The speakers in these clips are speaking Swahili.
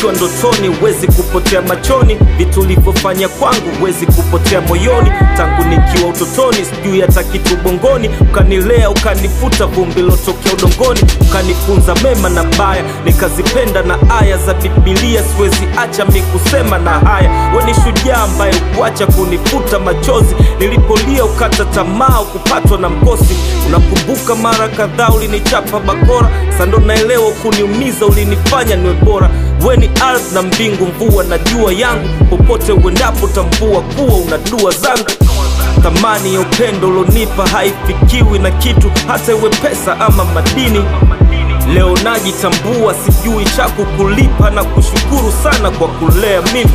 ukiwa ndotoni huwezi kupotea machoni vitu ulivyofanya kwangu huwezi kupotea moyoni tangu nikiwa utotoni sijui hata kitu bongoni ukanilea ukanifuta vumbi lotokea udongoni ukanifunza mema na baya nikazipenda na aya za bibilia siwezi acha mi kusema na haya we ni shujaa ambaye ukuacha kunifuta machozi nilipolia ukata tamaa kupatwa na mkosi unakumbuka mara kadhaa ulinichapa bakora sando naelewa kuniumiza ulinifanya niwe bora we ni ardhi na mbingu mvua na jua yangu popote uendapo tambua kuwa una dua zangu thamani ya upendo ulonipa haifikiwi na kitu hata iwe pesa ama madini leo najitambua sijui cha kukulipa na kushukuru sana kwa kulea mimi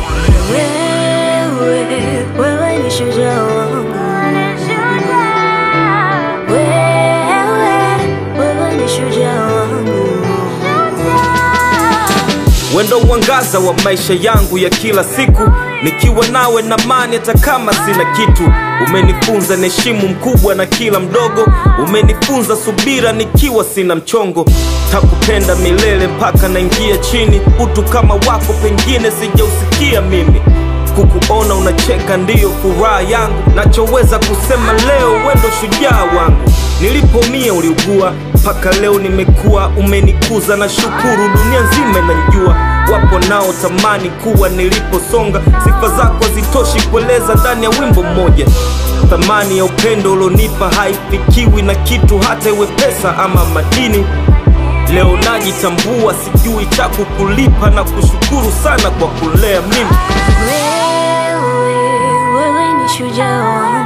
Wewe, wewe ni shujaa wangu. Wewe, wewe ni shujaa wangu. wendo uangaza wa maisha yangu ya kila siku nikiwa nawe na mani hata kama sina kitu umenifunza niheshimu mkubwa na kila mdogo umenifunza subira nikiwa sina mchongo takupenda milele mpaka naingia chini utu kama wako pengine sijausikia mimi kukuona unacheka ndiyo furaha yangu nachoweza kusema leo wendo shujaa wangu nilipomia uliugua mpaka leo nimekuwa umenikuza na shukuru dunia nzima inanijua wapo nao tamani kuwa niliposonga sifa zako hazitoshi kueleza ndani ya wimbo mmoja thamani ya upendo ulionipa haifikiwi na kitu hata iwe pesa ama madini leo najitambua sijui cha kukulipa na kushukuru sana kwa kulea mimi Wewe, wewe ni shujaa wangu.